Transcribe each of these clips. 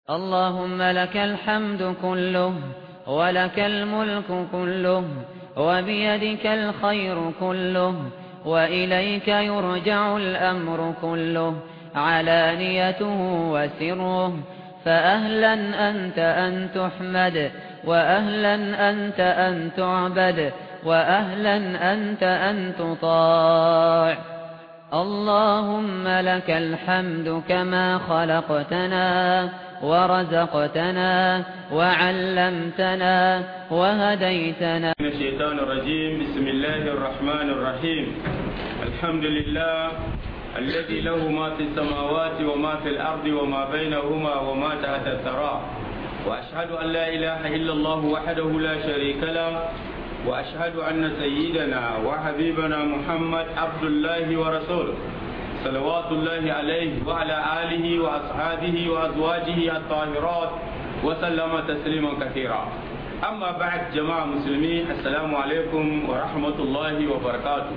اللهم لك الحمد كله ولك الملك كله وبيدك الخير كله وإليك يرجع الأمر كله علانيته وسره فأهلا أنت أن تحمد وأهلا أنت أن تعبد وأهلا أنت أن تطاع اللهم لك الحمد كما خلقتنا ورزقتنا وعلمتنا وهديتنا من الشيطان الرجيم بسم الله الرحمن الرحيم الحمد لله الذي له ما في السماوات وما في الأرض وما بينهما وما تحت الثرى وأشهد أن لا إله إلا الله وحده لا شريك له وأشهد أن سيدنا وحبيبنا محمد عبد الله ورسوله صلوات الله عليه وعلى آله وأصحابه وأزواجه الطاهرات وسلم تسليما كثيرا أما بعد جماعة مسلمين السلام عليكم ورحمة الله وبركاته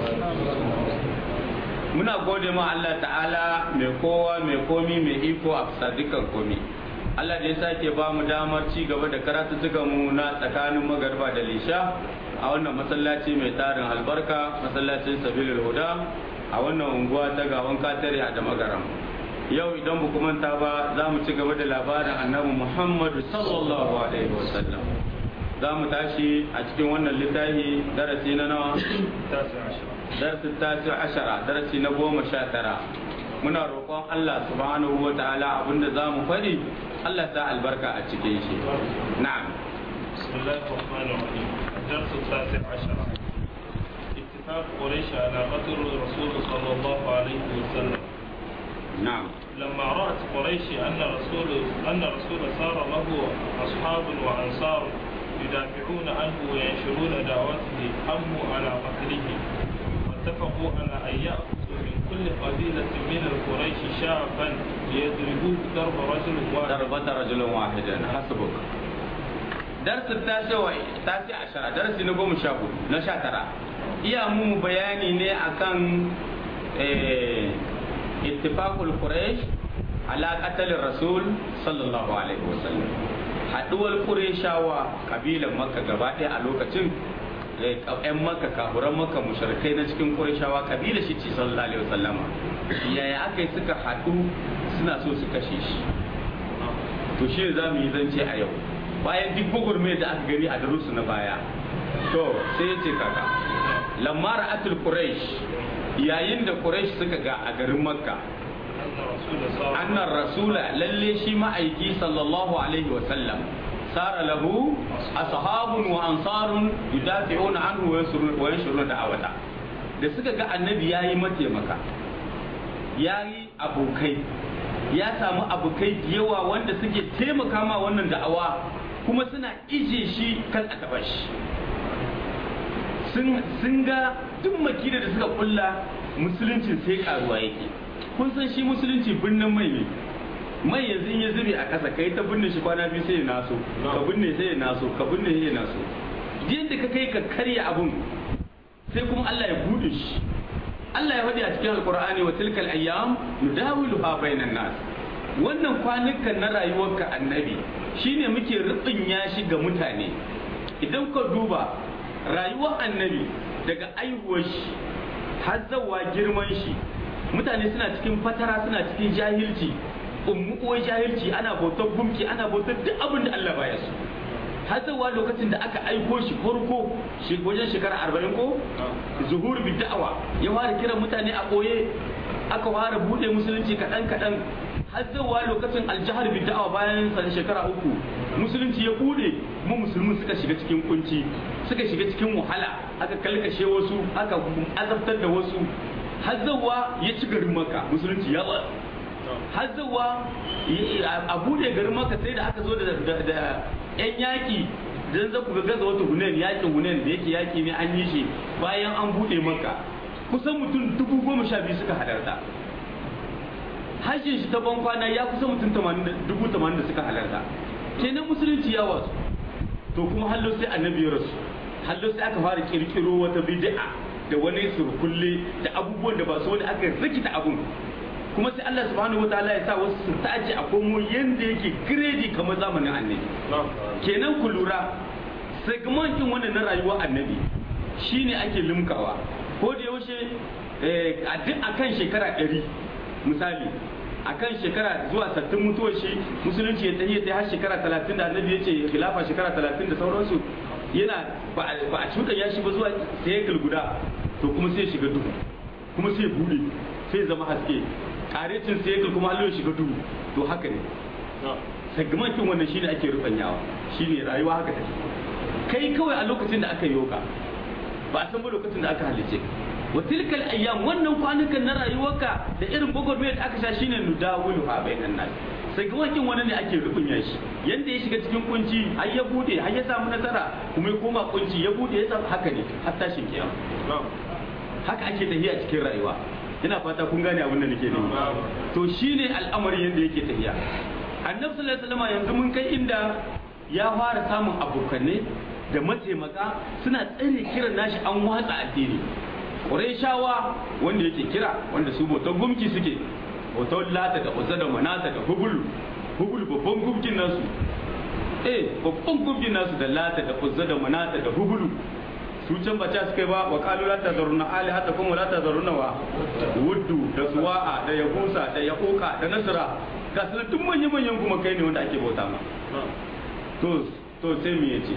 muna gode ma Allah ta'ala mai kowa mai komi mai iko a bisa dukkan komi Allah da ya sake ba mu damar ci gaba da karatu mu na tsakanin magarba da lisha a wannan masallaci mai tarin albarka masallacin sabilul huda a wannan unguwa ta gawan katare a damagaram yau idan ba ku manta ba za mu ci gaba da labarin annabi muhammadu sallallahu alaihi wasallam za mu tashi a cikin wannan littafi darasi na nawa darasin tasi ashara darasi na goma sha tara muna roƙon Allah subhanahu wa ta'ala abinda za mu faɗi Allah ta albarka a cikin shi na'am بسم الله الرحمن الرحيم الدرس التاسع عشر اتفاق قريش على قتل الرسول صلى الله عليه وسلم na'am لما رأت قريش أن رسول أن رسول صار له أصحاب وأنصار يدافعون عنه وينشرون دعوته هموا على قتله واتفقوا على أن يأخذوا من كل قبيلة من القريش شابا ليضربوه ضرب رجل واحد ضربة رجل واحد حسبك درس التاسع تاسع عشر درس نقوم شابو نشاترا iya mu bayani ne akan ittifaqul quraish ala qatl rasul sallallahu alaihi wasallam haduwar qurayshawa kabilan makka gaba ɗaya a lokacin ƴan makka kafuran makka mushrikai na cikin qurayshawa kabila shi ce sallallahu alaihi wasallama yaya aka yi suka haɗu suna so su kashe shi to shi ne za mu yi zance a yau bayan duk gwagwarmai da aka gani a darusu na baya to sai ya ce kaka lamma ra'atul quraish yayin da quraish suka ga a garin makka أن رسول صار annar rasula lalle shi ma'aiki sallallahu alaihi wa sallam sara lahu ashabun wa ansarun yudafi'una anhu wa yansuruna wa yansuruna da'awata da suka ga annabi yayi mataimaka yayi abokai ya samu abokai da yawa wanda suke taimaka ma wannan da'awa kuma suna ije shi kan a taba shi sun sun ga duk makida da suka kulla musuluncin sai karuwa yake kun san shi musulunci birnin mai ne mai yanzu in ya zube a ƙasa kai ta binne shi kwana biyu sai ya naso ka binne sai ya naso ka binne sai ya naso yadda ka kai ka karya abun sai kuma Allah ya bude shi Allah ya faɗi a cikin alkur'ani wa tilkal ayyam nudawiluha bainan nas wannan kwanukan na rayuwarka annabi shine muke rubinya shi ga mutane idan ka duba rayuwar annabi daga aihuwar shi har zawa girman shi mutane suna cikin fatara suna cikin jahilci ummu uwar jahilci ana bautar gumki ana bautar duk abin da Allah baya so har zawa lokacin da aka aiko shi farko shi wajen shekara arba'in ko zuhur bi da'awa ya fara kiran mutane a ɓoye aka fara buɗe musulunci kaɗan kaɗan har zawa lokacin aljihar bi da'awa bayan sa shekara uku musulunci ya buɗe mu musulmin suka shiga cikin kunci suka shiga cikin wahala aka kalkashe wasu aka azabtar da wasu har zawa ya ci garin maka musulunci ya ba har zawa a buɗe garin maka sai da aka zo da yan yaƙi dan za ku ga gaza wata hunen yaƙin hunen da yake yaƙi ne an yi shi bayan an buɗe maka kusan mutum dubu goma sha biyu suka halarta hajjin shi ta ban kwana ya kusa mutum dubu tamanin da suka halarta kenan musulunci ya wasu to kuma hallo sai annabi ya rasu hallo sai aka fara kirkiro wata bid'a da wani surkulle da abubuwan da ba su wani aka rikita abun kuma sai Allah subhanahu wataala ya sa wasu su tace a komo yanda yake gredi kamar zamanin annabi kenan ku lura segmentin wannan na rayuwar annabi shine ake limkawa ko da yaushe a duk akan shekara ɗari misali akan shekara zuwa sattin mutuwar shi musulunci ya tafiye ta har shekara talatin da annabi ya ce khilafa shekara talatin da sauransu yana ba a cuɗa ya shi ba zuwa sai guda to kuma sai shiga duhu kuma sai bude sai zama haske karecin sai kuma hallo shiga duhu to haka ne segmentin wannan shine ake rubanyawa shine rayuwa haka take kai kawai a lokacin da aka yi yoka ba a san ba lokacin da aka halice ka wa tilkal ayyam wannan kwanukan na rayuwarka da irin gwagwarmayar da aka sha shine nudawilu ha bainan nas sai ga wakin wani ne ake rubunya shi yanda ya shiga cikin kunci har ya bude har ya samu nasara kuma ya koma kunci ya bude ya samu haka ne har tashin kiyama haka ake tafiya cikin rayuwa ina fata kun gane abin da nake nufi to shine al'amari yanda yake tafiya annabi sallallahu alaihi wasallam yanzu mun kai inda ya fara samun abokanai da mataimaka suna tsare kiran nashi an watsa addini shawa wanda yake kira wanda su bautar gumki suke bautar lata da uzza da manata da hubul hubul babban gumkin nasu eh babban gumkin nasu da lata da uzza da manata da hubulu su can ba ta suka ba wa qalu la tazarunna ali hatta kuma la tazarunna wa wuddu da suwa'a da yahusa da yaquqa da nasra ga su duk manyan manyan kuma kai ne wanda ake bauta ma to to sai me yace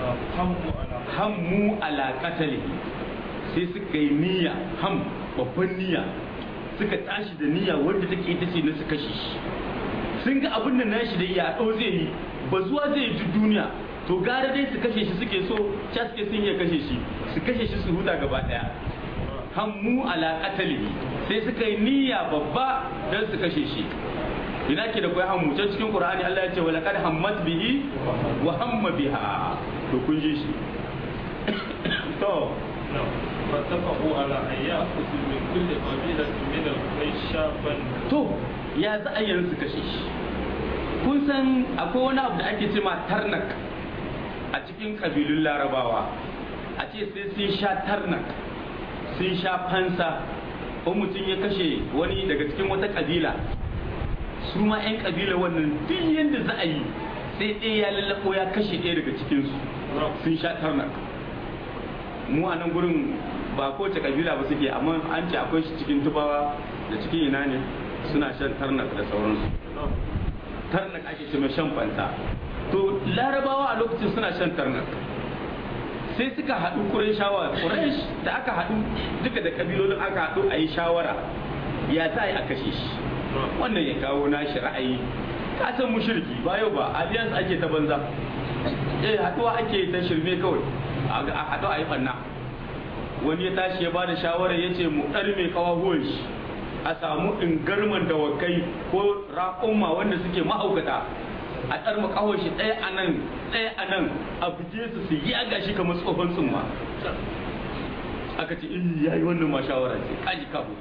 hammu ala qatalihi sai suka yi niyya ham babban niyya suka tashi da niyya wanda take ita ce na su kashe shi sun ga abin da nashi da iya ɗau zai yi ba zuwa zai yi duniya to gara dai su kashe shi suke so ca suke sun iya kashe shi su kashe shi su huta gaba ɗaya hammu ala qatalihi sai suka yi niyya babba don su kashe shi ina ke da kai hammu can cikin qur'ani Allah ya ce wala kad hammat bihi wa hamma biha to kun ji shi to فاتفقوا على أن يأخذوا من كل قبيلة من القريش شابا to ya za a yanzu kashe shi kun san akwai wani abu da ake cema tarnak a cikin kabilun larabawa a ce sai sun sha tarnak sun sha fansa ko mutum ya kashe wani daga cikin wata kabila su ma 'yan kabila wannan duk yadda za a yi sai ɗaya ya lallako ya kashe ɗaya daga cikinsu sun sha tarnak mu a nan gurin ba kowace kabila ba suke amma an ce akwai shi cikin tubawa da cikin ina ne suna shan tarnak da sauransu tarnak ake ce mai shan fanta to larabawa a lokacin suna shan tarnak sai suka haɗu kuren shawara kuresh da aka haɗu duka da kabilolin aka haɗu a yi shawara ya za a yi a kashe shi wannan ya kawo nashi ra'ayi ka san mushriki ba yau ba alliance ake ta banza eh haɗuwa ake ta shirme kawai a haɗu a yi ɓanna wani ya tashi ya ba da shawarar ya ce mu ɗar mai kawahuwan shi a samu ingarman dawakai ko raƙumma wanda suke ma'aukata a ɗar makawar shi ɗaya a nan ɗaya a nan a buge su su yi aga shi kamar tsohon tsumma aka ce in ya yi wannan ma shawara ce kaji kafu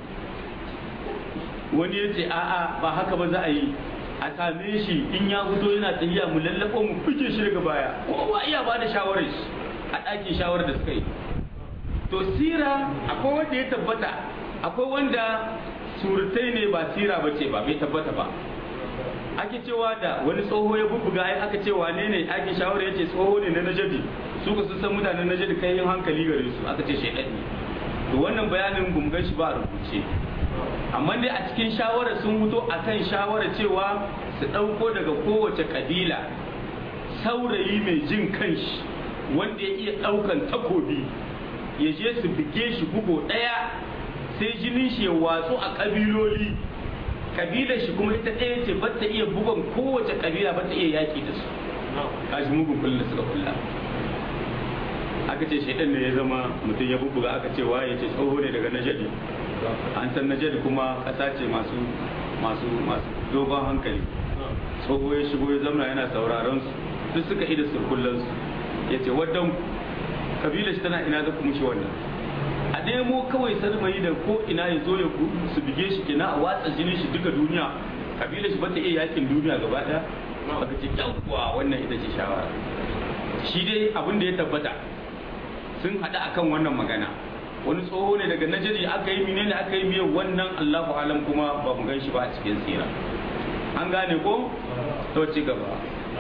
wani ya ce a'a ba haka ba za a yi a same shi in ya fito yana tafiya mu lallaɓo mu fice shi daga baya kowa iya ba da shawarar shi a ɗakin shawarar da suka yi to sira akwai wanda ya tabbata akwai wanda surutai ne ba sira ba ce ba bai tabbata ba ake cewa da wani tsoho ya bubbuga ai aka ce wane ne ake shawara ya ce tsoho ne na najadi su ka sun san mutanen najadi kai yin hankali gare su aka ce shaidan ne to wannan bayanin gumgan shi ba a rubuce amma dai a cikin shawara sun fito akan shawara cewa su ɗauko daga kowace kabila saurayi mai jin kanshi wanda ya iya ɗaukan takobi ya je su bige shi bugo ɗaya sai jinin shi ya watsu a ƙabiloli kabilar shi kuma ita ɗaya ce ba ta iya bugon kowace kabila ba ta iya yaƙi da su kashi mugun kullum suka kulla aka ce shaidan ne ya zama mutum ya bubbuga aka ce waye ce tsoho ne daga najadi an san najadi kuma ƙasa ce masu masu masu dogon hankali tsoho ya shigo ya zamana yana sauraron su duk suka ida surkullansu ya ce waddan kabilar shi tana ina za ku mushi wannan a nemo kawai sarmai da ko ina ya zo ya su bige shi kina a watsa jinin shi duka duniya kabilar shi bata iya yakin duniya gaba daya baka ce yawwa wannan ita ce shawara shi dai abin da ya tabbata sun haɗu akan wannan magana wani tsoho ne daga najeri aka yi menene aka yi miyan wannan allahu alam kuma ba mu gan shi ba a cikin sira an gane ko to ci gaba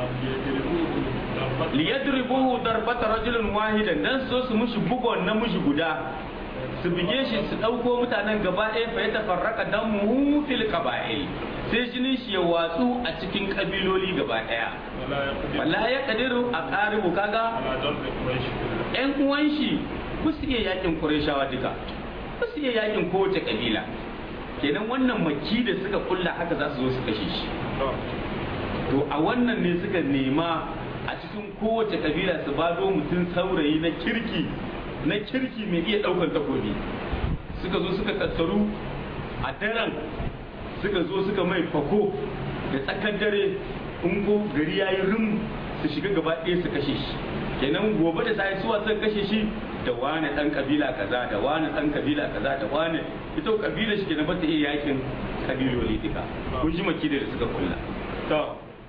liyadribuhu darbata rajulun wahidan dan so su mushi bugon na mushi guda su bige shi su dauko mutanen gaba ɗaya fa ya tafarraka damuhu fil qaba'il sai jinin shi ya watsu a cikin kabiloli gaba ɗaya wala ya kadiru a qaribu kaga ƴan uwan shi ba su iya yakin qurayshawa duka ba su iya yakin kowace kabila kenan wannan maki da suka kulla haka za su zo su kashe shi to a wannan ne suka nema a cikin kowace kabila su bado mutum saurayi na kirki na kirki mai iya daukan takobi suka zo suka tattaru a daren suka zo suka mai fako da tsakar dare in ko gari ya yi rum su shiga gaba ɗaya su kashe shi kenan gobe da sai suwa sun kashe shi da wani dan kabila kaza da wani dan kabila kaza da wani ita kabila shi kenan ba ta iya yakin kabiloli duka kun ji maki da suka kulla to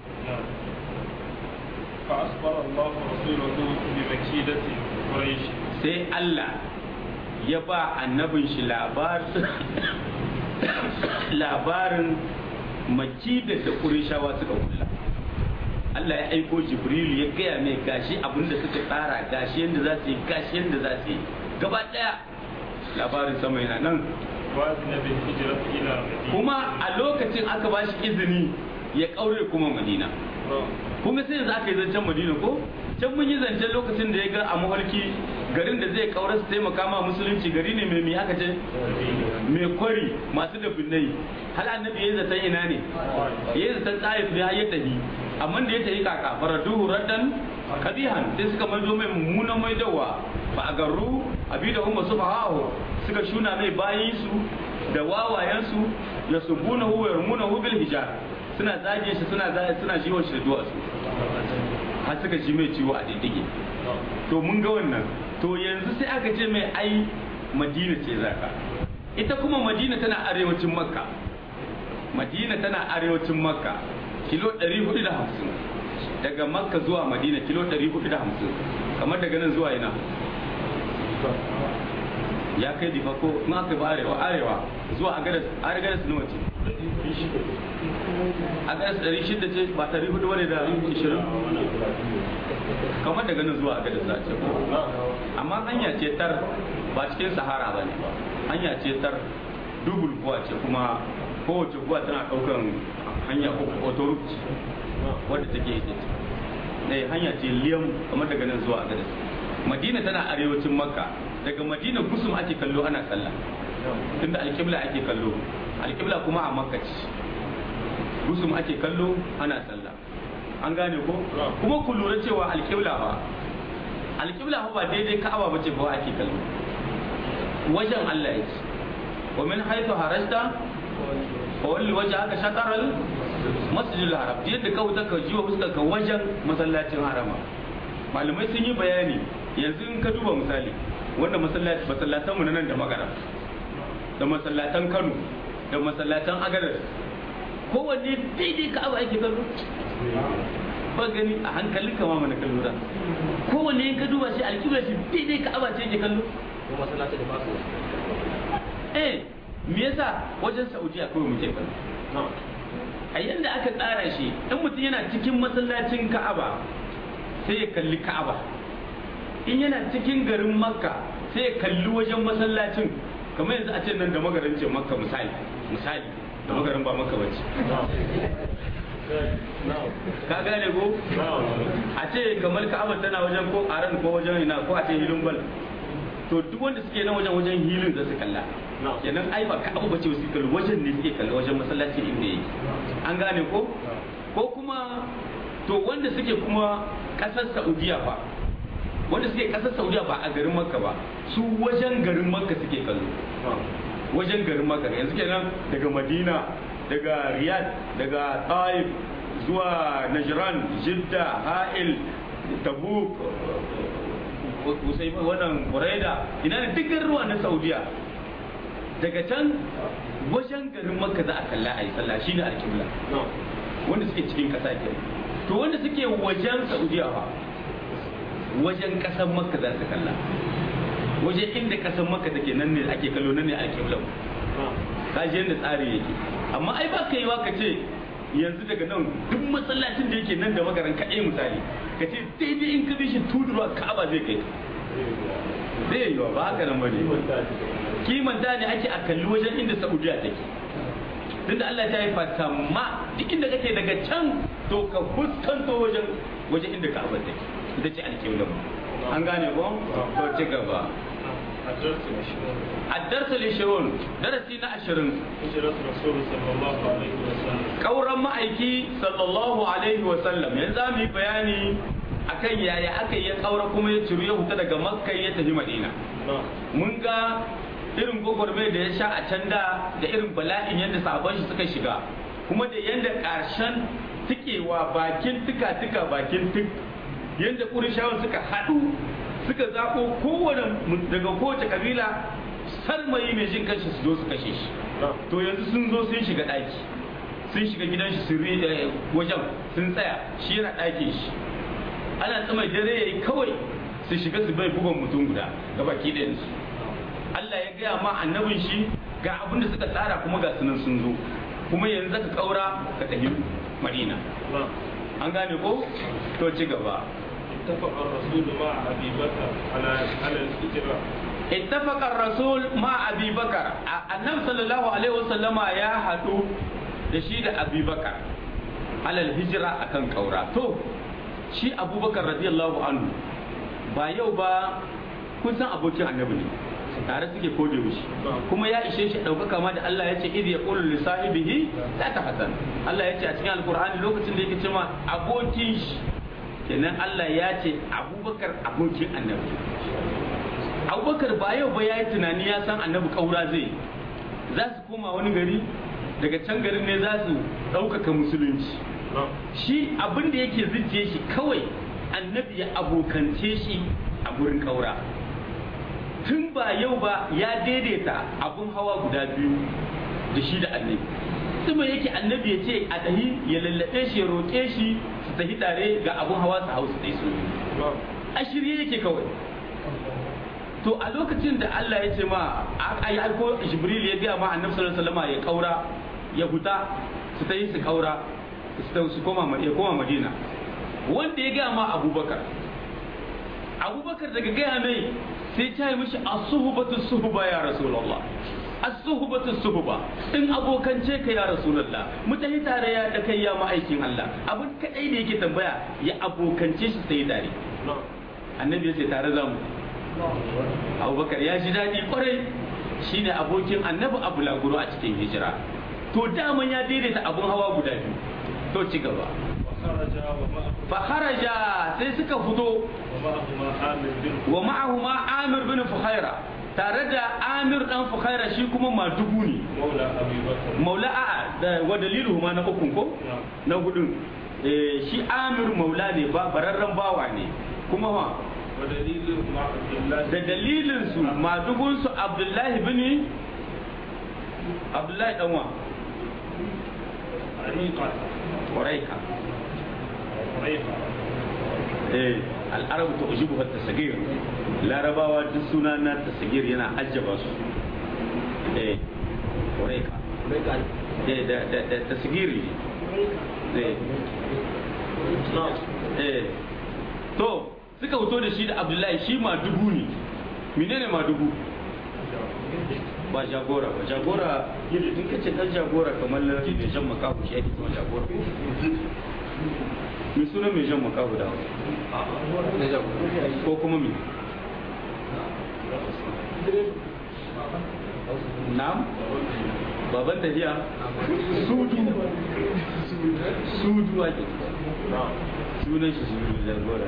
فأخبر الله رسوله بمكيدة قريش sai Allah ya ba annabin shi labarin makidar da Qurayshawa suka kulla Allah ya aiko Jibrilu ya gaya mai gashi abinda suka tsara gashi yadda za su yi gashi yadda za su yi gaba daya labarin sama yana nan وأذن بالهجرة إلى مدينة kuma a lokacin aka ba shi izini ya kaure kuma Madina kuma sai yanzu aka yi zancen Madina ko can mun yi zancen lokacin da ya ga a mafarki garin da zai kaura su taimaka ma musulunci gari ne mai mai aka ce mai kwari masu da binnai hal annabi ya yi zaton ina ne ya yi zaton tsayif ne har ya tafi amma da ya tafi kaka faraduhu raddan kabihan sai suka maido mai mummunan maidowa ba a garru abi da umma su fahahu suka shuna mai bayin su da wawayensu ya subuna hu yarmuna hu bil hijar suna zage shi suna zage suna jiwon shi da duwatsu har suka ji mai ciwo a diddige to mun ga wannan to yanzu sai aka ce mai ai madina ce zaka ita kuma madina tana arewacin makka madina tana arewacin makka kilo 450 daga makka zuwa madina kilo 450 kamar daga nan zuwa ina ya kai difa ko in aka ba arewa arewa zuwa agadas agadas nawa ce agadas 600 ce ba 400 bane da 20 kamar daga nan zuwa agadas za a ce amma hanya ce tar ba cikin sahara ba ne hanya ce tar dubul kuwa ce kuma kowace kuwa tana daukan hanya uku autoroute wadda take ita ce ne hanya ce liyam kamar daga nan zuwa agadas madina tana arewacin makka daga madina gusum ake kallo ana sallah tunda alƙibla ake kallo alƙibla kuma a makka ce gusum ake kallo ana sallah an gane ko kuma ku lura cewa alƙibla ba alƙibla ba daidai ka'aba bace ba ake kallo wajen Allah yake wa min haythu harajta fa walli wajhaka shatara masjidil haram yadda ka wuta ka jiwa fuskar ka wajen masallacin harama malamai sun yi bayani yanzu in ka duba misali wanda masallatan mu na nan da magana da masallatan Kano da masallatan Agadar kowanne daidai ka abu ake kallo ba gani a hankalin kama mana kallo da kowanne in ka duba shi alƙibla shi daidai ka abu ce ke kallo ko masallaci da basu eh me yasa wajen Saudiya kawai muke kallo a yanda aka tsara shi in mutum yana cikin masallacin Ka'aba sai ya kalli Ka'aba in yana cikin garin Makka sai ya kalli wajen masallacin kamar yanzu a ce nan da magarin ce Makka misali misali da magarin ba Makka bace ka gane ko a ce kamar Ka'aba tana wajen ko Aran ko wajen ina ko a ce hilin bal to duk wanda suke nan wajen wajen hilin za su kalla kenan ai ba Ka'aba bace su kalli wajen ne suke kalli wajen masallaci inda yake an gane ko ko kuma to wanda suke kuma kasar Saudiya fa wanda suke kasar Saudiya ba a garin Makka ba su wajen garin Makka suke kallo wajen garin Makka yanzu kenan daga Madina daga Riyadh daga Taif zuwa Najran Jidda Ha'il Tabuk Usaimin wannan Buraida ina ne duk ruwa na Saudiya daga can wajen garin Makka za a kalla a yi sallah shine alƙibla wanda suke cikin ƙasa ke to wanda suke wajen Saudiya fa wajen ƙasar Makka za su kalla waje inda kasan maka take nan ne ake kallo nan ne alƙibla ka je yadda tsari yake amma ai ba ka yi wa ka ce yanzu daga nan duk masallacin da yake nan da magaran kaɗai misali ka ce daidai in ka bi shi tudurwa ka'aba zai kai zai yi wa ba haka nan bane kimanta ne ake a kalli wajen inda saudiya take tunda Allah ta yi fatamma duk inda kake daga can to ka fuskanto wajen wajen inda ka'aba take ita ce alƙibla an gane ko to ci gaba الدرس العشرون الدرس العشرون درسي na ashirin هجرة رسول صلى الله عليه وسلم kauran ma'aiki sallallahu alaihi wa sallam yanzu za mu yi bayani akan yaya aka yi ya kaura kuma ya ciru ya huta daga makka ya tafi madina نعم mun ga irin gwagwarmai da ya sha a can da da irin bala'in yadda sabon shi suka shiga kuma da yadda ƙarshen tikewa bakin tuka tuka bakin tuk yadda ƙurishawan suka haɗu suka zaɓo kowane mu- daga kowace kabila sarmayi mai jin kanshi su zo su kashe shi نعم to yanzu sun zo sun shiga ɗaki sun shiga gidan shi sun ri- eh, wajen sun tsaya shi yana ɗakin shi ana tsamai dare yayi kawai su shiga su bai bugun mutum guda ga baki ɗayansu Allah ya gaya ma annabin shi ga abin da suka tsara kuma ga sunan sun zo kuma yanzu ka kaura ka tafi Madina نعم an gane ko to ci gaba اتفق الرسول مع أبي بكر على على الهجرة ittafaqa ar-rasul ma Abi Bakar A- annabi sallallahu alaihi wasallama ya hadu da shi da Abi Bakar alal hijira akan kaura to shi Abubakar radiyallahu anhu ba yau ba kun san abokin annabi ne tare suke kode shi kuma ya ishe shi ɗaukaka ma da Allah ya ce idh yaqulu li sahibihi la tahzan Allah ya ce a cikin alqur'ani lokacin da yake cewa abokin shi kenan Allah ya ce Abubakar abokin annabi abubakar ba yau ba ya yi tunani ya san annabi kaura zai za su koma wani gari daga can garin ne za su ɗaukaka musulunci نعم shi abin da yake zuciye shi kawai annabi ya abokance shi a gurin kaura tun ba yau ba ya daidaita abun hawa guda biyu da shi da annabi kuma yake annabi ya ce a tahi ya lallaɓe shi ya roƙe shi su tafi tare ga abun hawa su hau su ɗai su نعم a shirye yake kawai to a lokacin da Allah ya ce ma a yi aiko Jibril ya gaya ma annabi sallallahu alaihi wasallam ya kaura ya huta su ta yi su kaura su ta su koma ya koma Madina wanda ya gaya ma Abubakar Abubakar daga gaya mai sai ta yi mishi as-suhbatu suhba ya Rasulullah as-suhbatu suhba in abokance ka ya Rasulullah mu tafi tare ya da kai ya ma'aikin Allah abin kadai da yake tambaya ya abokance shi sai tare نعم annabi ya ce tare za mu abubakar ya ji daɗi kwarai shine abokin annabi abu laguro a cikin hijira to daman ya daidaita abun hawa guda biyu to ci gaba وخرج ومعه fa kharaja sai suka fito ومعهما عامر بن wa ma'ahuma amir bin fuhaira tare da amir dan fuhaira shi kuma madugu ne مولى أبي بكر maula a da wa dalilu ma na ukun ko نعم na hudun Eh, shi amir maula ne ba bararren bawa ne kuma ha ودليل مع عبد الله da dalilinsu madugunsu abdullahi bin abdullahi danwa عريقة ƙwaraika عريقة eh al'arabu ta ujibu ta tasagir larabawa duk suna na tasagir yana ajjaba su eh ƙwaraika eh da da da tasagiri eh نعم eh to suka fito da shi da abdullahi shi madugu ne menene madugu ba jagora ba jagora in kace dan jagora kamar lardi mai jan makahu shi ake kuma jagora mai suna mai jan makahu da ko kuma mi na'am baban tafiya sudu sudu ake نعم sunan shi sudu jagora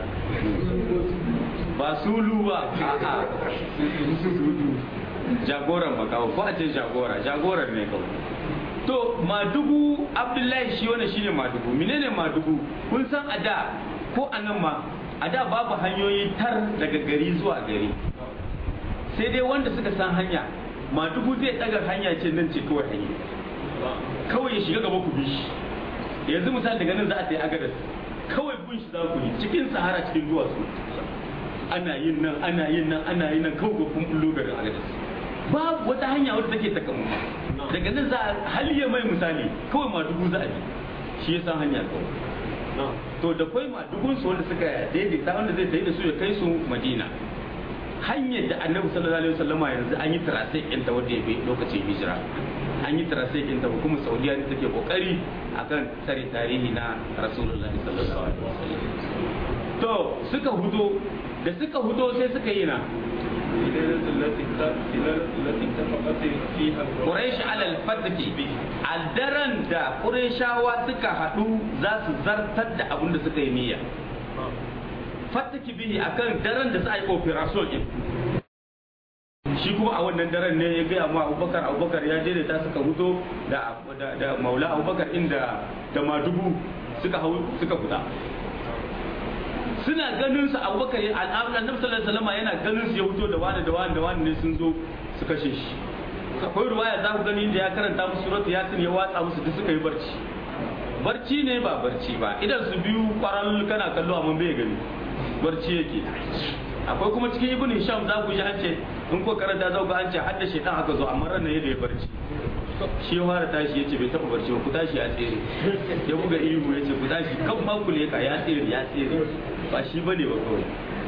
ba sulu ba a'a sudu jagoran makaho ko a ce jagora jagoran ne kawai to madugu abdullahi shi wani shine madugu menene madugu kun san a da ko a nan ma a da babu hanyoyi tar daga gari zuwa gari sai dai wanda suka san hanya madugu zai daga hanya ce nan ce kawai hanya kawai ya shiga gaba ku bi shi yanzu misali daga nan za a tayi agadas kawai bin shi za ku yi cikin sahara cikin duwatsu ana yin nan ana yin nan ana yin nan kawai kun bullo garin agadis babu wata hanya wadda take takamma daga nan za a haliya mai misali kawai ma dubu za a bi shi ya san hanya kawai to da kwai ma dubun su wanda suka daidaita wanda zai tafi da su ya kai su madina hanyar da annabi sallallahu alaihi wasallama yanzu an yi tarasai ɗinta wanda ya bi lokacin hijira an yi tarasai ɗinta hukumar saudiya ne take kokari akan tsare tarihi na rasulullahi sallallahu alaihi wasallam to suka hudo da suka hudo sai suka yi na Quraish alal fatki a daren da Qurayshawa suka haɗu za su zartar da abin da suka yi niyya fataki bihi akan daren da za a yi operation din shi kuma a wannan daren ne ya gaya ma abubakar abubakar ya daidaita suka huto da da maula abubakar inda da madubu suka hau suka fita suna ganin su abubakar ya annabi sallallahu alaihi wasallam yana ganin su ya huto da wani da wani da wani ne sun zo su kashe shi akwai ruwaya za ku gani da ya karanta musu suratu yasin ya watsa musu duk suka yi barci barci ne ba barci ba idan su biyu kwaral kana kallo amma bai gani barci yake akwai kuma cikin ibn hisham za ku ji an ce in ko karanta za ku ga an ce hadda shaitan haka zo amma ran yadda ya barci shi ya fara tashi yace bai taba barci ba ku tashi ya tsere ya buga ihu yace ku tashi kan ma ku leka ya tsere ya tsere ba shi bane ba kawai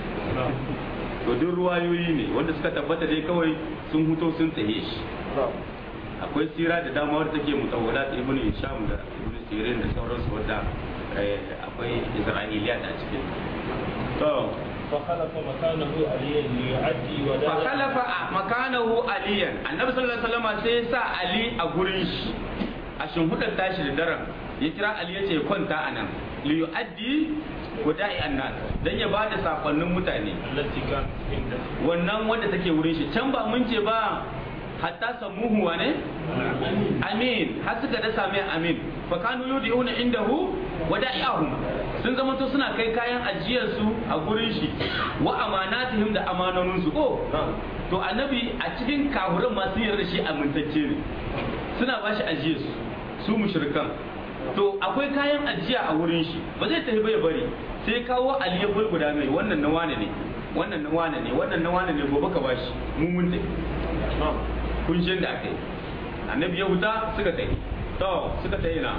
to duk ruwayoyi ne wanda suka tabbata dai kawai sun huto sun tsaye shi akwai sira da dama wadda take mutawwala ta ibn hisham da ibn sirin da sauransu wadda akwai isra'iliya a cikin to فخلف مكانه عليا ليعدي وداع فخلف مكانه عليا النبي صلى الله عليه وسلم sai sa ali a gurin shi a shimfiɗar tashi da daren ya kira ali ya ce kwanta a nan li yu'addi wada'i annas dan ya bada sakonnin mutane التي كانت عنده wannan wanda take wurin shi can ba mun ce ba hatta samuhu wane amin har suka da same amin fa kanu yudiuna indahu wada'ihum sun zama to suna kai kayan ajiyar su a gurin shi wa amanatihim da amanonin su ko to annabi a cikin kafuran masu yarda shi amintacce ne suna bashi ajiyar su su mushrikan to akwai kayan ajiya a wurin shi ba zai tafi bai bari sai kawo aliyar guda mai wannan na wane ne wannan na wane ne wannan na wane ne gobe ka bashi mu mun tafi kun shi da aka yi annabi ya huta suka tafi to suka tafi na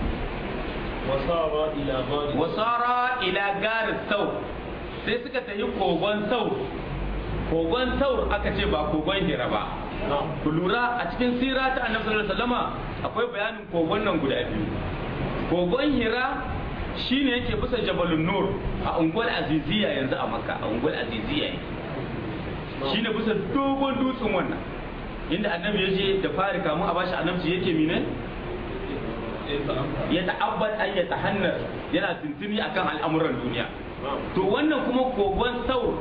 وصار إلى غار wasara ila garin sau sai suka tafi kogon sau kogon sau aka ce ba kogon hira ba نعم ku lura a cikin sira ta annabi sallallahu alaihi wasallama akwai bayanin kogon nan guda biyu kogon hira shine yake bisa jabalun nur a unguwar aziziya yanzu a makka a unguwar aziziya yake shine bisa dogon dutsen wannan inda annabi ya je da fari kamun a bashi annabci yake mine ya ta'abbad an ya tahannar yana tuntuni akan al'amuran duniya to wannan kuma kogon saur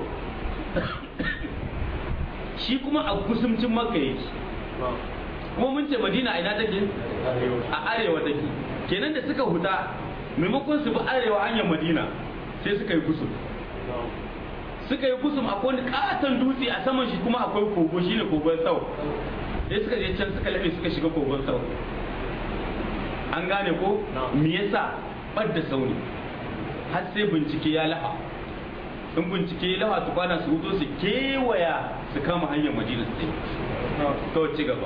shi kuma a kusumcin makka yake kuma mun ce madina a ina take a arewa take kenan da suka huta maimakon su bi arewa hanyar madina sai suka yi kusum suka yi kusum akwai wani katon dutse a saman shi kuma akwai kogo shine kogon sau sai suka je can suka laɓe suka shiga kogon sau an gane ko me yasa ɓadda sauni har sai bincike ya laha in bincike ya laha tukwana su huto su kewaya su kama hanyar madina su to ci gaba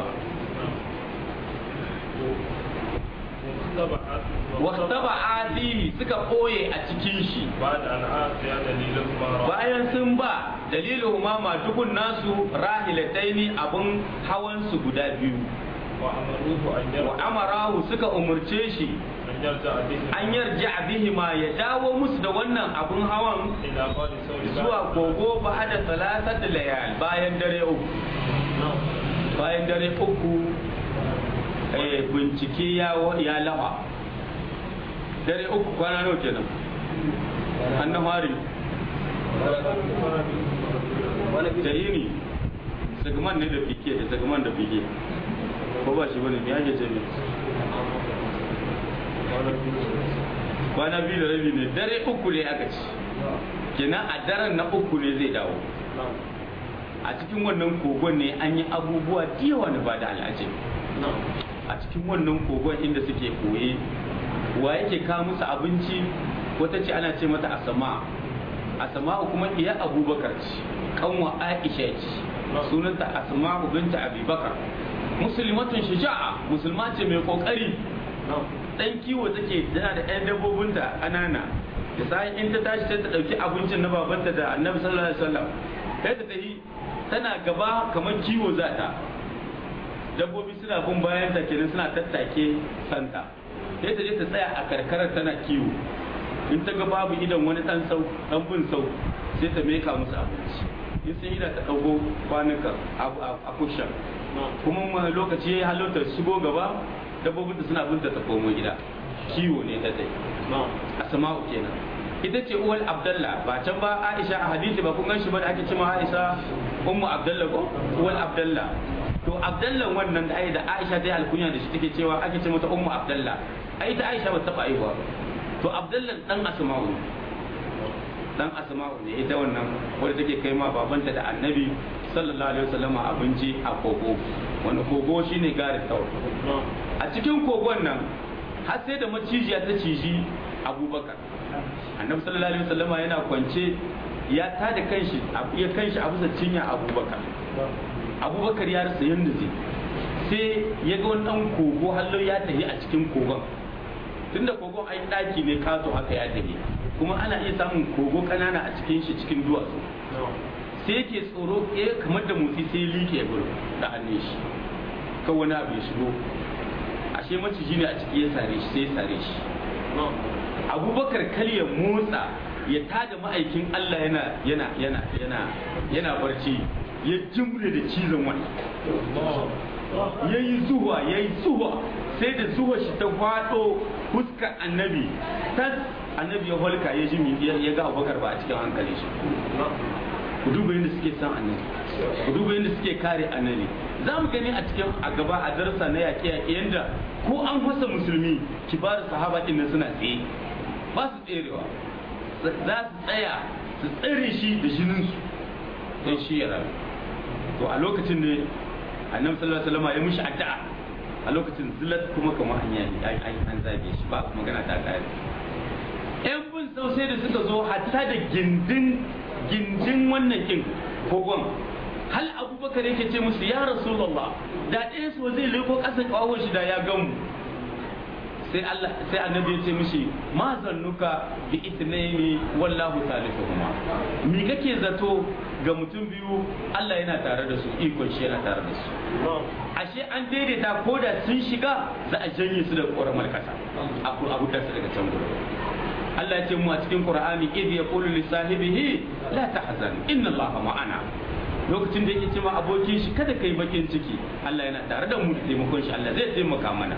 waktaba adi suka ɓoye a cikin shi بعد أن آتي دليلهما bayan sun ba dalilin umama dukun nasu rahilataini abun hawan su guda biyu وأمروه أن wa يرجع amarahu suka umurce shi أن يرجع به an yarja bihi ma ya dawo musu da wannan abun hawan إلى غار ثور zuwa kogo ba da salasat layal bayan dare uku نعم bayan dare uku eh, bincike ya wa- ya lawa dare uku kwana nawa kenan annan hari jahini sagman ne da fike da sagman da fike ko ba shi bane me ake ce ne kwana biyu da rabi ne dare uku ne aka ci kenan a daren na uku ne zai dawo نعم a cikin wannan kogon ne an yi abubuwa da yawa na ba da al'ajabi نعم a cikin wannan kogon inda suke koye wa yake kawo musu abinci wata ce ana ce mata asama asma'u kuma iya abubakar ce kanwa aisha ce sunanta asma'u binta abubakar musulmatun shaja'a musulma ce mai kokari dan kiwo take tana da ɗan dabbobinta ƙanana da sai in ta tashi sai ta ɗauki abincin na babanta da annabi sallallahu alaihi wasallam sai ta tafi tana gaba kamar kiwo za ta dabbobi suna bin bayan ta kenan suna tattake santa sai ta je ta tsaya a karkarar tana kiwo in ta ga babu idan wani dan sau dan bin sau sai ta meka musu abinci in sun ida ta ɗauko kwanuka a kushan kuma lokaci ya halatta shigo gaba dabbobin da suna binta ta komo gida kiwo ne ta dai asma'u kenan ita ce uwal abdallah ba can ba aisha a hadisi ba kun gan shi ba da ake cewa aisha ummu abdallah ko uwal abdallah to abdallah wannan da ai da aisha ta yi alkunya da shi take cewa ake ce mata ummu abdallah ai ta aisha ba ta taɓa aiwa to abdallah dan asma'u dan asma'u ne ita wannan wadda take kai ma babanta da annabi sallallahu alaihi wasallam abinci a kogo wani kogo shine garin tawar a cikin kogon nan har sai da macijiya ta ciji abubakar annabi sallallahu alaihi wasallama yana kwance ya tada kanshi ya kanshi a bisa cinya abubakar abubakar ya rasa yadda zai sai ya ga wani dan kogo hallo ya tafi a cikin kogon tunda kogon ai daki ne kato haka ya tafi kuma ana iya samun kogo kanana a cikin shi cikin duwatsu sai yake tsoro eh kamar da motsi sai ya liƙe gurin da hannun shi kan wani abu ya shigo ashe maciji ne a ciki ya sare shi sai ya sare shi abubakar kal ya motsa ya tada ma'aikin Allah yana yana yana yana yana barci ya jimre da cizon wani ya yi zuwa ya yi zuwa sai da zuwa shi ta faɗo fuskar annabi tas annabi ya holka ya ji ya ga abubakar ba a cikin hankali shi ku duba yadda suke san annabi ku duba yadda suke kare annabi za mu gani a cikin a gaba a darsa na yaƙe yaƙe yadda ko an fasa musulmi kibar sahaba ɗin nan suna tsaye ba su tserewa za su tsaya su tsare shi da jininsu don shi ya rabu to a lokacin ne annabi sallallahu alaihi wasallam ya mishi addu'a a lokacin zilat kuma kamar an yi an zabe shi ba magana ta kare yan bin sau sai da suka zo hatta da gindin gindin wannan kin kogon hal abubakar yake ce musu ya rasulullah da ɗaya su zai leko ƙasa ƙawon shi da ya gamu sai Allah sai annabi ya ce mishi ma zannuka bi itnaini wallahu salisuhuma mi kake zato ga mutum biyu Allah yana tare da su ikon shi yana tare da su ashe an daidaita ko da sun shiga za a janye su da ƙoramar kasa a hutar su daga can gudu Allah ya ce mu a cikin Qur'ani idh yaqulu li sahibihi la tahzan inna Allah ma'ana lokacin da yake cewa abokin shi kada kai bakin ciki Allah yana tare da mu da taimakon shi Allah zai taimaka mana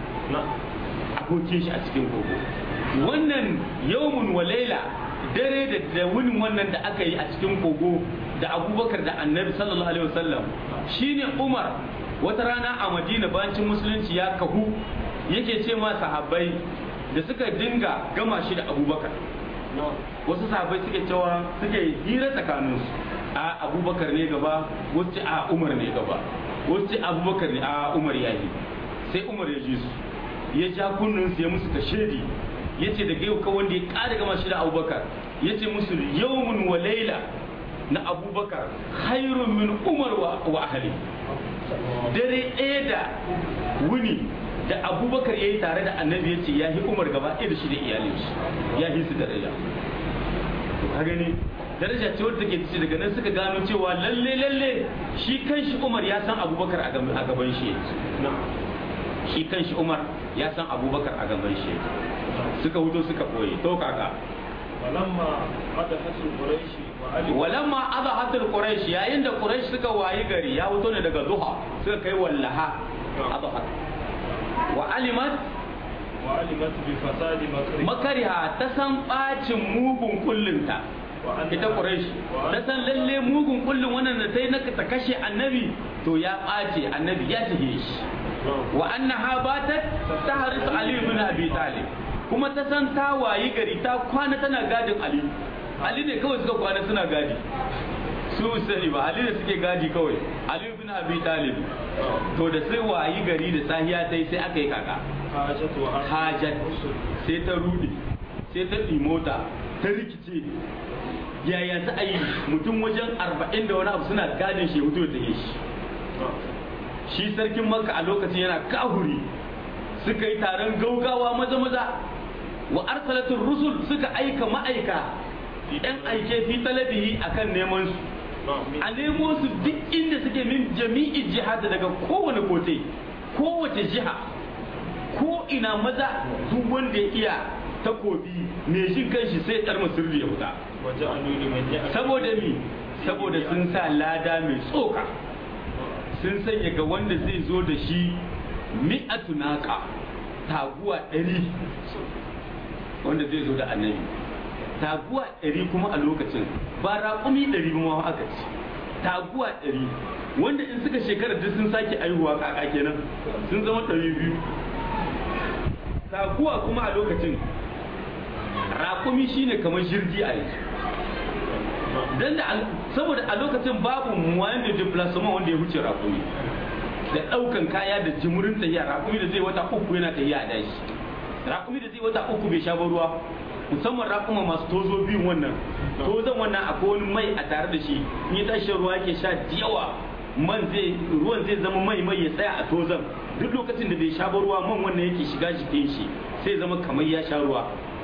abokin shi a cikin kogo wannan yawmun wa laila dare da da wunin wannan da aka yi a cikin kogo da abubakar da annabi sallallahu alaihi wasallam shine umar wata rana a madina bancin musulunci ya kahu yake ce ma sahabbai da suka dinga gama shi da abubakar wasu sahabbai suke cewa suke hira tsakaninsu a abubakar ne gaba wasu ce a umar ne gaba wasu ce abubakar ne a umar ya yi sai umar ya ji su ya ja kunninsu ya musu kashedi ya ce daga yau wanda ya ƙara gama shi da abubakar ya ce musu yawmun wa laila na abubakar hairun min umar wa ahali dare ɗaya da wuni da abubakar ya yi tare da annabi ya ce ya yi umar gaba ɗaya da shi da iyalin shi ya yi su daraja ka gani daraja ce wadda take ci daga nan suka gano cewa lalle lalle shi kanshi umar ya san abubakar a gaban shi shi kanshi umar ya san abubakar a gaban shi suka huto suka koyi to kaka walamma adahatul quraishi wa ali walamma adahatul quraish yayin da quraish suka wayi gari ya fito ne daga duha suka kai wallaha adahat wa alimat wa alimat bi fasadi makri makariha ta san bacin mugun kullinta ita quraish ta san lalle mugun kullin wannan da sai na ta kashe annabi to ya ɓace annabi ya tafi shi wa annaha batat tahris ali ibn abi talib kuma ta san ta wayi gari ta kwana tana gadin ali ali ne kawai suka kwana suna gadi su sani ba ali ne suke gadi kawai ali ibn abi talib to da sai wayi gari da sahiya tai sai aka yi kaka hajat wa hajat sai ta rudi sai ta mota ta rikice yaya za a yi mutum wajen arba'in da wani abu suna gadin shi hutu da take shi shi sarkin makka a lokacin yana kahuri suka yi taron gaugawa maza maza wa arsalatul rusul suka aika ma'aika yan aike fi talabihi akan neman su a nemo su duk inda suke min jami'i jihad daga kowane kote kowace jiha ko ina maza duk wanda ya iya takobi mai jin kanshi sai dar sirri ya wuta saboda mi saboda sun sa lada mai tsoka sun sanya ga wanda zai zo da shi mi'atu naka taguwa ɗari wanda zai zo da annabi taguwa ɗari kuma a lokacin ba raƙumi ɗari ba aka ci taguwa ɗari wanda in suka shekara duk sun sake aihuwa kaka kenan sun zama ɗari biyu taguwa kuma a lokacin raƙumi shine kamar jirgi a yanzu dan da saboda a lokacin babu muwayan da diplasoma wanda ya wuce raƙumi da ɗaukan kaya da jimurin tahiya raƙumi da zai wata uku yana tahiya a dashi raƙumi da zai wata uku bai sha ba ruwa musamman raƙuma masu tozo biyun wannan tozon wannan akwai wani mai a tare da shi in ya tashi ruwa yake sha da yawa man zai ruwan zai zama mai mai ya tsaya a tozon duk lokacin da bai sha ba ruwa man wannan yake shiga jikin shi sai zama kamar ya sha ruwa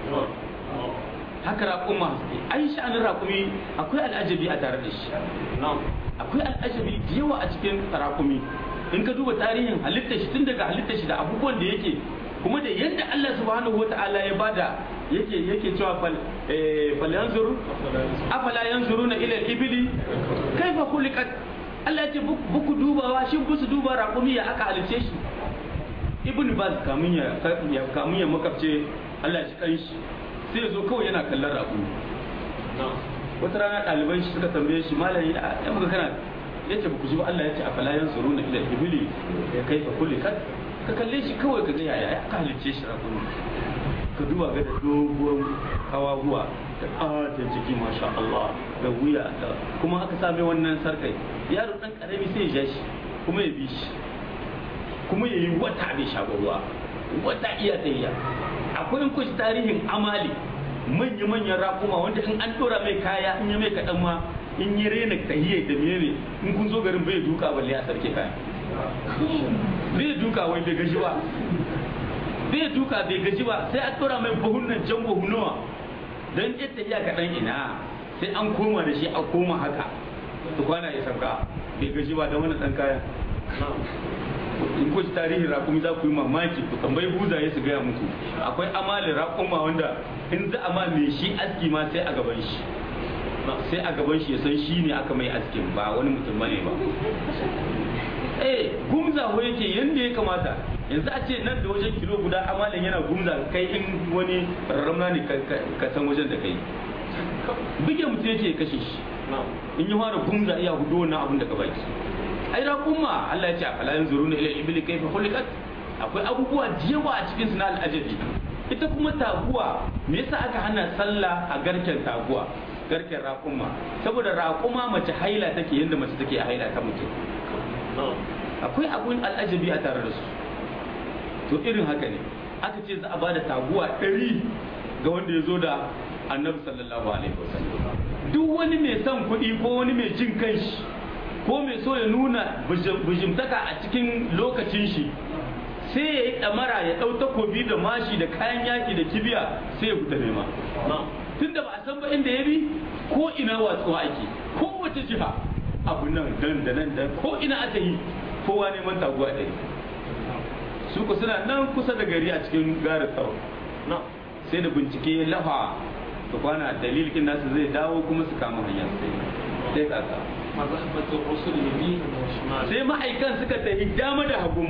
haka raƙuma suke ai sha'anin raƙumi akwai al'ajabi a tare da shi akwai al'ajabi da yawa a cikin raƙumi in ka duba tarihin halittar shi tun daga halittar shi da abubuwan da yake kuma da yadda Allah subhanahu wata'ala ya bada yake yake cewa fal fal yanzuru afala yanzuruna ila al-ibli kaifa khuliqat Allah ya ce buku dubawa shin ku su duba raƙumi ya aka halice shi ibn baz kamun ya kamun ya makabce Allah shi kanshi sai ya zo kawai yana kallon raƙumi wata rana ɗaliban shi suka tambaye shi malami ya muka kana ya ce ku ji ba Allah ya ce a falayan tsaro na ila ibili ya kai fa kulli kad ka kalle shi kawai ka ga yaya ya ka halicce shi raƙumi ka duba ga da dogon kawahuwa da ƙaton jiki masha Allah da wuya da kuma aka same wannan sarkai yaro ɗan ƙarami sai ya ja shi kuma ya bi shi kuma ya yi wata bai sha ruwa wata iya tayya akwai in kushi tarihin amali manya-manyan rakuma wanda in an dora mai kaya in ya mai kaɗan ma in yi rena tahiyar da menene in kun zo garin bai duka balle a sarki kaya bai duka wai bai gaji ba bai duka bai gaji ba sai an dora mai buhunan jan buhunuwa don ita tahiya kaɗan ina sai an koma da shi a koma haka tukwana ya sauka bai gaji ba da wani ɗan kaya in kuci tarihin rakumi za ku yi mamaki ku tambayi buzaye su gaya muku akwai amalin rakuma wanda in za a ma mai shi aski ma sai a gaban shi sai a gaban shi ya san shi ne aka mai askin ba wani mutum bane ba eh gumza ho yake yanda ya kamata yanzu a ce nan da wajen kilo guda amalin yana gumza kai in wani ramna ne ka san wajen da kai buge mutum yake kashe shi in yi fara gumza iya hudu wannan abin da ka baki ai raƙumma Allah ya ce afala yanzuruna ila ibli kayfa khuliqat akwai abubuwa da yawa a cikin su na al'ajabi ita kuma taguwa me yasa aka hana sallah a garken taguwa garken raƙumma saboda raƙuma mace haila take yadda mace take a haila ta mutum akwai abun al'ajabi a tare da su to irin haka ne aka ce za a bada taguwa ɗari ga wanda ya zo da annabi sallallahu alaihi wasallam duk wani mai son kuɗi ko wani mai jin kanshi ko mai so ya nuna bijimtaka a cikin lokacin shi sai ya yi ɗamara ya ɗau takobi da mashi da kayan yaki da kibiya sai ya fita nema tun da ba a san ba inda ya bi ko ina watsuwa ake ko wata jiha abu nan dan da nan da ko ina aka yi kowa neman taguwa ɗaya su ku suna nan kusa da gari a cikin garin tsaro sai da bincike ya lafa su kwana dalilin nasu zai dawo kuma su kama hanyar sai kaka sai ma'aikan suka tafi dama da hagu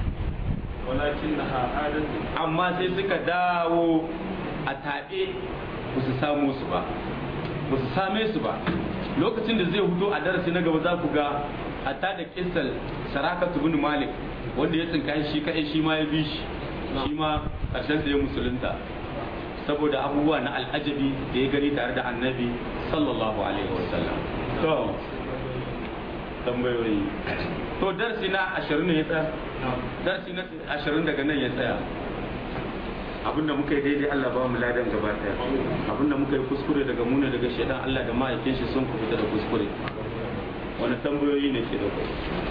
amma sai suka dawo a taɓe ba su samu su ba ba su same su ba lokacin da zai hudu a darasi na gaba za ku ga hatta da kisal saraka bin malik wanda ya tsinka shi kai shi ma ya bi shi shi ma ƙarshen da ya musulunta saboda abubuwa na al'ajabi da ya gani tare da annabi sallallahu alaihi wasallam to tambayoyi to darsi na ashirin ne ya tsaya darsi na ashirin daga nan ya tsaya abinda muka yi daidai Allah ba mu ladan gaba daya abinda muka yi kuskure daga mu ne daga shaidan Allah da ma'aikin shi sun ku fita da kuskure wani tambayoyi ne ke da kai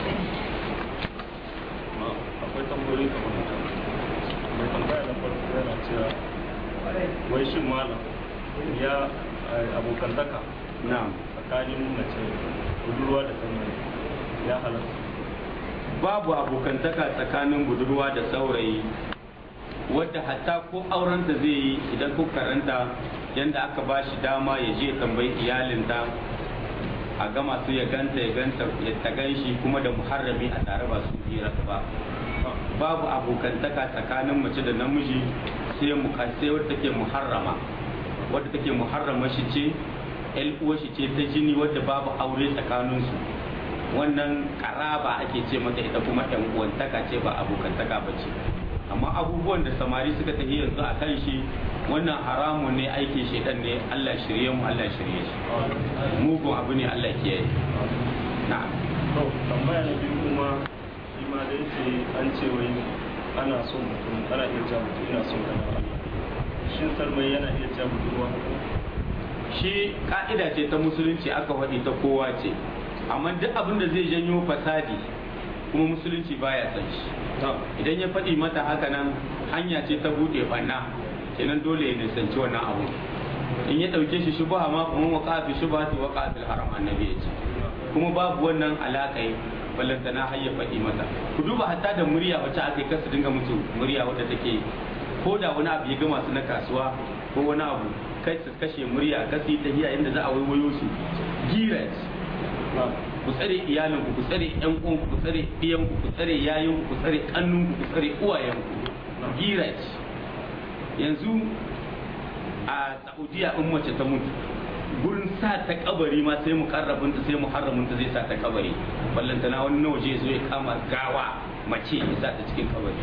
akwai tambayoyi kamar haka mai tambaya na farko yana cewa wai shin malam ya eh, abokantaka na'am tsakanin mace budurwa da saurayi ya halatta babu abokantaka tsakanin budurwa da saurayi wadda hatta ko aurenta zai yi idan ku karanta yadda aka ba shi dama ya je tambayi iyalinta a gama su ya ganta ya ganta ya ta shi kuma da muharrami a tare ba su hira ba babu abokantaka tsakanin mace da namiji sai mu sai wadda take muharrama wadda take muharrama shi ce ƴan uwar shi ce ta jini wadda babu aure tsakaninsu wannan karaba ake ce mata ita kuma ɗan uwantaka ce ba abokantaka ba ce amma abubuwan da samari suka tafi yanzu a kan shi wannan haramun ne aikin shaidan ne Allah shirye mu Allah shirye shi mugun abu ne Allah kiyaye na'am to tambaya na biyu kuma shi ma da yake an ce wai ana son mutum ana iya cewa mutum ina son kana Allah shin sarmai yana iya cewa budurwa shi ka'ida ce ta musulunci aka faɗi ta kowa ce amma duk abin da zai janyo fasadi kuma musulunci baya san shi idan ya faɗi mata haka nan hanya ce ta buɗe banna kenan dole ya nisanci wannan abu in ya ɗauke shi shubha ma kuma waka fi shubha ta waka fil haram annabi ya ce kuma babu wannan alaƙai ballanta na hayya faɗi mata ku duba hatta da murya wacce aka yi kasu dinga mutu murya wadda take ko da wani abu ya gama su na kasuwa ko wani abu kai su kashe murya kasi ta hiya inda za a waiwayo su gira ce ku tsare iyalinku ku tsare yan uwanku ku tsare ɗiyanku ku tsare yayinku ku tsare kannunku ku tsare uwayenku gira ce yanzu a saudiya in mace ta mutu gurin sa ta kabari ma sai mu karrabinta sai mu harraminta zai sa ta kabari ballantana wani na waje zo ya kama gawa mace ya sa ta cikin kabari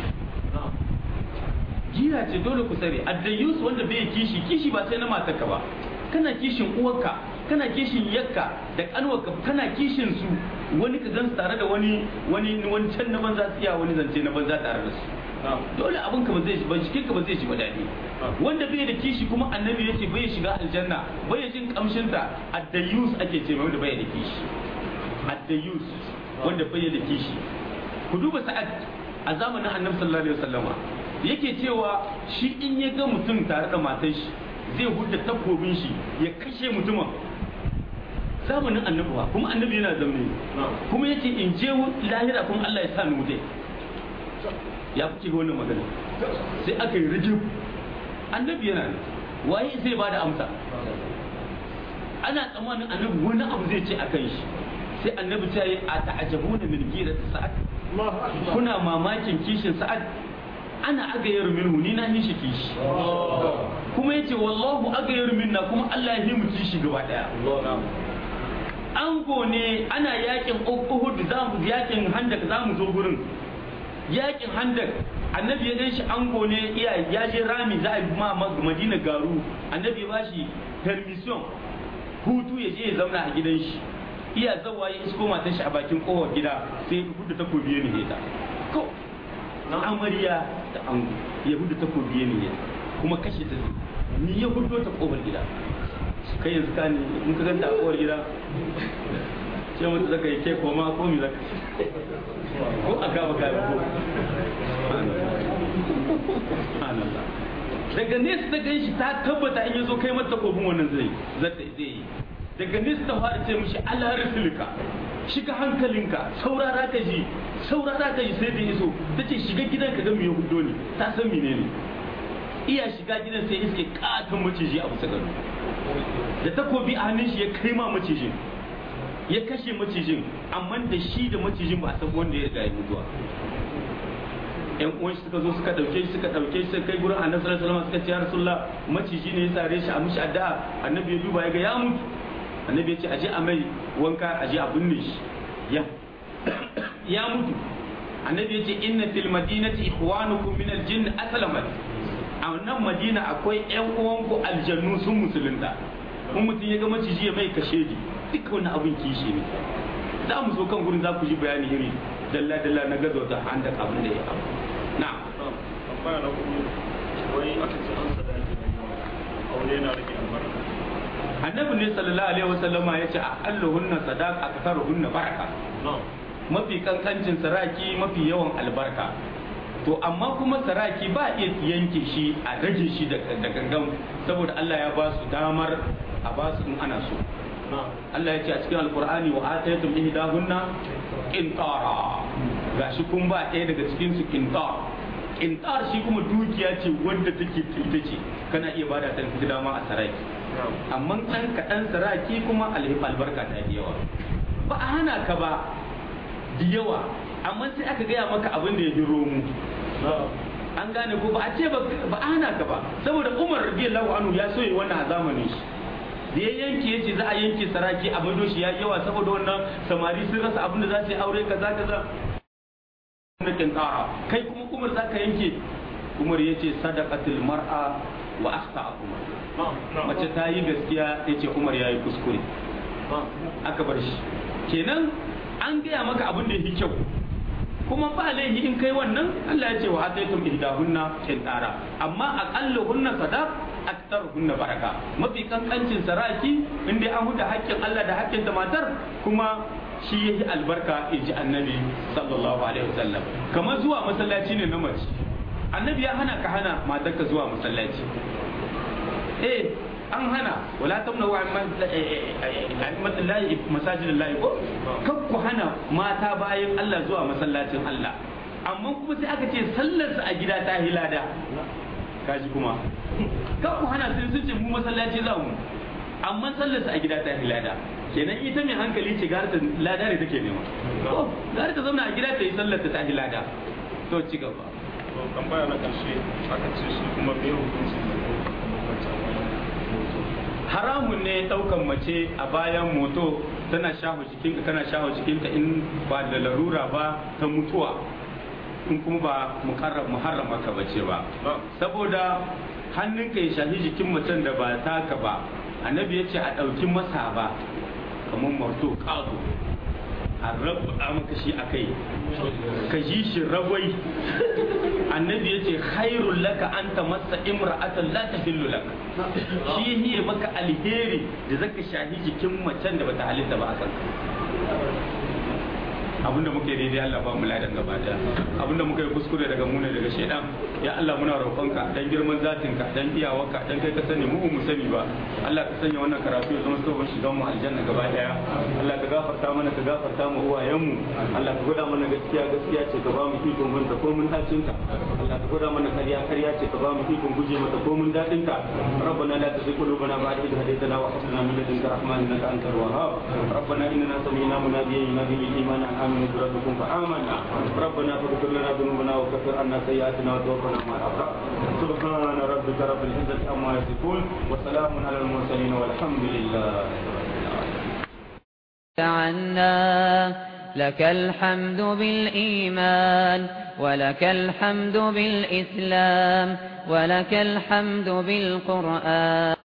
gira ce dole ku tsare addayus wanda bai kishi kishi ba sai na matarka ba kana kishin uwarka kana kishin yakka da kanwarka kana kishin su wani ka gan tare da wani wani wani can na banza tsiya wani zance na banza tare da su dole abin ka ba zai ba jikin ka ba zai shiga daɗi wanda bai da kishi kuma annabi yace bai shiga aljanna bai jin kamshin ta addayus ake ce mai wanda bai da kishi addayus wanda bai da kishi ku duba sa'ad a zamanin annabi sallallahu alaihi wasallama yake cewa shi in ya ga mutum tare da matar shi zai hudda takobin shi ya kashe mutumin zamanin annabuwa kuma annabi yana zaune kuma yake in je lahira kuma Allah ya sa ni wuce ya kuke ga wannan magana sai aka yi rijib annabi yana ne waye zai bada amsa ana tsammanin annabi wani abu zai ce akan shi sai annabi ta yi a ta'ajabuna min gira sa'ad kuna mamakin kishin sa'ad ana agayar minhu ni na shi kishi kuma yace wallahu agayar minna kuma Allah ya yi mu kishi gaba daya ango ne ana yakin Uhud za mu yakin Handak za mu zo gurin yakin Handak annabi ya ganshi ango ne iya ya je rami za a yi ma Madina garu annabi ya bashi permission hutu ya je ya zauna a gidan shi iya zawa ya isko matan shi a bakin kowar gida sai ya hudu takobi ya ne ta ko na amarya da ango ya hudu takobi ya ne kuma kashe ta ni ya hudu ta kofar gida kai yanzu ka ne in ka ganta a kowar gida ce mutu zaka yi ke koma ko mi zaka ko a gaba gaba ko daga nesa ta gan shi ta tabbata in yazo kai mata kofin wannan zai zai yi daga nesa ta fara ce mishi Allah rasulika shiga hankalinka saurara ka ji saurara ka ji sai da iso ta ce shiga gidan ka ga me hudo ne ta san menene iya shiga gidan sai iske katon maciji a bisa gado da takobi a hannun shi ya kai ma macijin ya kashe macijin amma da shi da macijin ba a san wanda ya riga ya mutuwa yan uwan suka zo suka dauke shi suka dauke shi suka kai gurin annabi sallallahu alaihi wasallam suka ce ya rasulullah maciji ne ya sare shi a mishi addu'a annabi ya duba ya ga ya mutu annabi ya ce aje a mai wanka aje a binne shi ya ya mutu annabi ya ce inna fil madinati ikhwanukum min al-jinn aslamat a nan madina akwai yan uwanku aljannu sun musulunta in mutum ya ga maciji ya mai kashe ji duka wani abin kishi ne za mu zo kan gurin za ku ji bayani iri dalla dalla na gazo ta handa abin da ya abu na tambaya na hudu wai aka ce an sadaki aure yana rage albarka annabi ne sallallahu alaihi wasallama ya ce aqalluhunna sadaq aktharuhunna baraka na'am mafi kankancin saraki mafi yawan albarka to amma kuma saraki ba iya yanke shi a rage shi da da gangan saboda Allah ya ba su damar a ba su in ana so na'am Allah ya ce a cikin alkur'ani wa ataytum ihdahunna qintara gashi kun ba ɗaya daga cikin su qintar qintar shi kuma dukiya ce wanda take ita ce kana iya bada ta da dama a saraki na'am amma ɗan kaɗan saraki kuma alhif albarka ta yi yawa ba a hana ka ba da yawa amma sai aka gaya maka abin da ya ji romu na'am an gane ko ba a ce ba ba a hana ka ba saboda umar radiyallahu anhu ya so yi wannan a zamanin shi da ya yanke ya ce za a yanke saraki a mado shi ya yi yawa saboda wannan samari sun rasa abin da za su yi aure kaza kaza na kintara kai kuma umar za ka yanke umar ya ce sadaqatul mar'a wa akhta umar na'am na'am mace ta yi gaskiya ya ce umar ya yi kuskure na'am aka bar shi kenan an gaya maka abin da yake kyau kuma ba laifi in kai wannan Allah ya ce wa ataytum ihdahunna qintara amma aqalluhunna sadaq aktaruhunna baraka mafi kankancin saraki in dai an huda haƙƙin Allah da haƙƙin da matar kuma shi yayi albarka in ji annabi sallallahu alaihi wasallam kamar zuwa masallaci ne na mace annabi ya hana ka hana matarka zuwa masallaci eh an hana wala tamna wa lahi masajid lahi ko kan ku hana mata bayan Allah zuwa masallacin Allah amma kuma sai aka ce sallar a gida ta hilada kaji kuma kan ku hana sun sun ce mu masallaci za mu amma sallar a gida ta hilada kenan ita mai hankali ce gara ta lada ne take nema ko gara ta zauna a gida ta yi sallar ta hilada to ci gaba to tambaya na karshe aka ce shi kuma me hukunci da wancan wani haramun ne daukan mace a bayan moto tana shaho jikinka kana shaho jikinta in ba da larura ba ta mutuwa in kuma ba mukarrab muharrama ka bace ba na'am saboda hannunka ya shafi jikin macen da ba taka ba annabi ya ce a ɗauki masa ba kamar marto ƙazo a rabuɗa maka shi a kai ka ji shi ragwai annabi ya ce khairun laka an ta masa imra'atan la tahillu lak shi ne maka alheri da zaka shahi jikin macen da bata halitta ba a kanka abinda muke daidai Allah ba mu ladan gaba daya abinda muka yi kuskure daga mu ne daga shedan ya Allah muna roƙonka dan girman zatinka dan iyawarka dan kai ka sani mu mu sani ba Allah ka sanya wannan karatu ya zama sabon shigan mu aljanna gaba daya Allah ka gafarta mana ka gafarta mu uwayen mu Allah ka gwada mana gaskiya gaskiya ce ka ba mu ikon mun ta ko mun dacin ta Allah ka gwada mana kariya kariya ce ka ba mu ikon guje mata ko mun dadin ta ربنا لا تزغ قلوبنا بعد إذ هديتنا وهب لنا من لدنك رحمة إنك أنت الوهاب ربنا إننا سمعنا مناديا ينادي للإيمان أن آمنوا بربكم فآمنا ربنا فاغفر لنا ذنوبنا وكفر عنا سيئاتنا وتوفنا مع الأبرار سبحان ربك رب العزة عما يصفون وسلام على المرسلين والحمد لله عنا لك الحمد بالإيمان ولك الحمد بالإسلام ولك الحمد بالقرآن